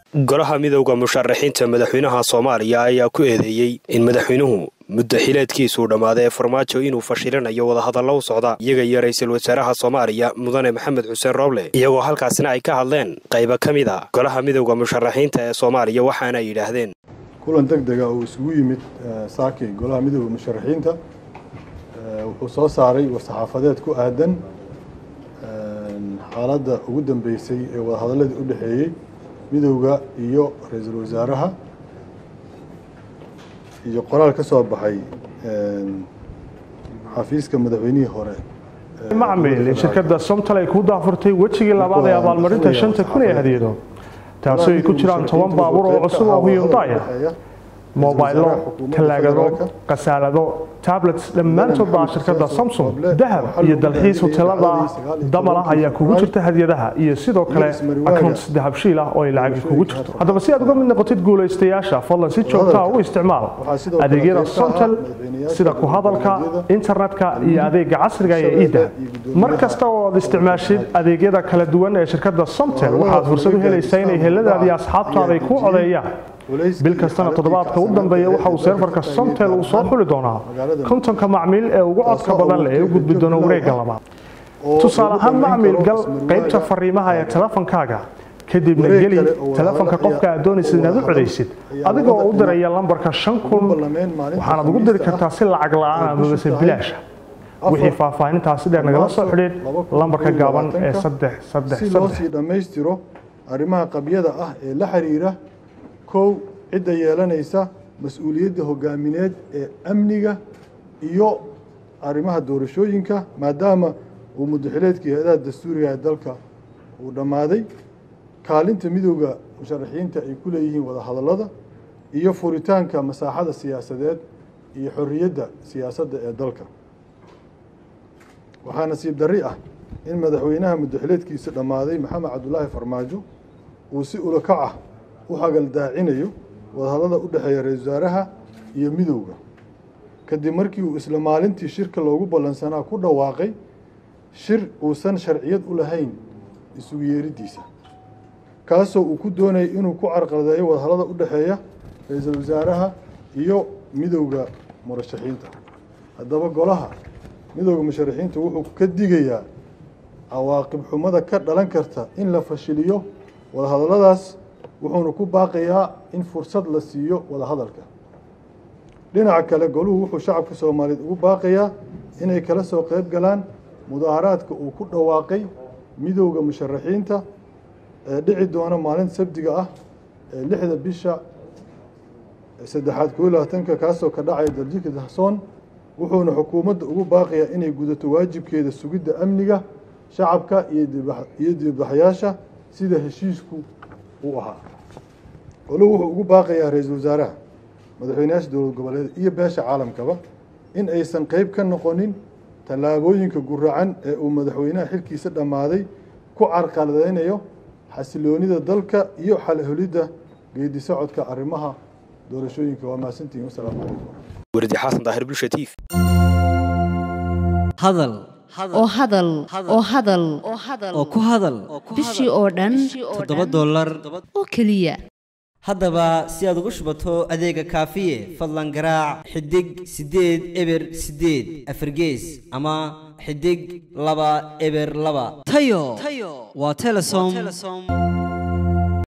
golaha midowda musharaxiinta madaxweynaha soomaaliya ayaa ku eedeeyey in madaxweynuhu muddo xileedkiisuu dhammaaday ee farmaajo inuu fashilinayo wadahadallo u socda iyaga iyo ra'iisul wasaaraha soomaaliya mudane maxamed xuseen rooble iyagoo halkaasina ay ka hadleen qaybo ka mid a golaha midowda musharaxiinta ee soomaaliya waxaana ay yidhaahdeen kulan deg dega uu isugu yimid saaki golaha midowda musharaxiinta wuxuu soo saaray war-saxaafadeed ku aadan xaaladda ugu dambeysay ee wadahadaladii u dhexeeyey midowda iyo ra-iisul wasaaraha iyo qoraal ka soo baxay xafiiska madaxweynihii hore macmil shirkadda somtal ay kuu daafurtay wejigii labaad ee abaalmarinta shanta kun ee hadiyado taasoo ay ku jiraan toban baabuur oo cusub oo huyundaya mobaylo talaagado kasaalado tablets dhammaantood baa shirkadda samsung dahab iyo dalxiis hotelada damalah ayaa kugu jirta hadiyadaha iyo sidoo kale accounts dahabshiil ah oo ay lacagi kugu jirto haddaba si aad uga mid noqotid guulaystayaasha fadlan si joogtaa u isticmaal adeegyada somtel sida ku hadalka internetka iyo adeega casriga ee idahab mar kasta oo aad isticmaashid adeegyada kala duwan ee shirkadda somtel waxaad fursad u helaysaa inay heladaada iyo asxaabtaada ay ku codeeyaan bil kastana toddobaadka u dambeeya waxa uu seerfarka somtel uu soo xuli doonaa kontonka macmiil ee ugu codka badan leh ee u gudbi doona wareegga labaad tusaale ahaan macmiil gal qaybta fariimaha ee telefonkaaga kadibna geli telefonka qofka aad doonaysid inaad u codaysid adigoo u diraya lambarka shan kun waxaanaad ugu diri kartaa si lacag la-aan amabase bilaasha wixii faahfaahintaasi dheer nagala soo xidhiid lambarka gaaban ee saddex saddex saddex dhammaystiro arrimaha qabyada ah ee la xiriira kow cidda yeelanaysa mas-uuliyadda hogaamineed ee amniga iyo arrimaha doorashooyinka maadaama uu muddaxileedkii hay-adaha dastuuriga ee dalka uu dhammaaday kaalinta midowda musharaxiinta ay ku leeyihiin wadahadallada iyo furitaanka masaaxada siyaasadeed iyo xorriyadda siyaasadda ee dalka waxaa nasiib darri ah in madaxweynaha muddaxileedkiisa dhammaaday maxamed cabdulaahi farmaajo uu si ulakac ah u hagaldaacinayo wadahadlada u dhexeeya ra-isul wasaaraha iyo midowda kadib markii uu isla maalintii shirka loogu ballansanaa ku dhawaaqay shir uusan sharciyad u lahayn isugu yeeriddiisa kaasoo uu ku doonayay inuu ku carqaladeeyo wadahadlada u dhexeeya ra-iisul wasaaraha iyo midowda murashaxiinta haddaba golaha midowda musharaxiinta wuxuu ka digayaa cawaaqib xumada ka dhalan karta in la fashiliyo wadahadalladaas wuxuuna ku baaqayaa in fursad la siiyo wadahadalka dhinaca kale goluhu wuxuu shacabka soomaaliyeed ugu baaqayaa inay kala soo qayb galaan mudaaharaadka uu ku dhawaaqay midowda musharaxiinta ee dhici doona maalinta sabdiga ah ee lixda bisha saddexaad koo labaatanka kaasoo ka dhacaya daljika dahsoon wuxuuna xukuumadda ugu baaqayaa inay gudato waajibkeeda sugidda amniga shacabka iyo dibadbaxyaasha sida heshiisku uu ahaa goluhu wuxuu ugu baaqayaa ra-iisul wasaaraha madaxweynayaasha dowlad goboleed iyo beesha caalamkaba in aysan qeyb ka noqonin tallaabooyinka guracan ee uu madaxweynaha xilkiisa dhammaaday ku carqaladeynayo xasiloonida dalka iyo xalholidda geedi socodka arrimaha doorashooyinka waa mahadsantihin wasalaamu calaykum wardi xasan daahir bulsha t v hadal oo hadal oo hadal oo ku hadal bishii oo dhan toddoba dollar oo keliya haddaba si aad ugu shubato adeega kaafiye fadlan garaac xidig siddeed eber siddeed afargees ama xidig laba eber laba tayo waa telesom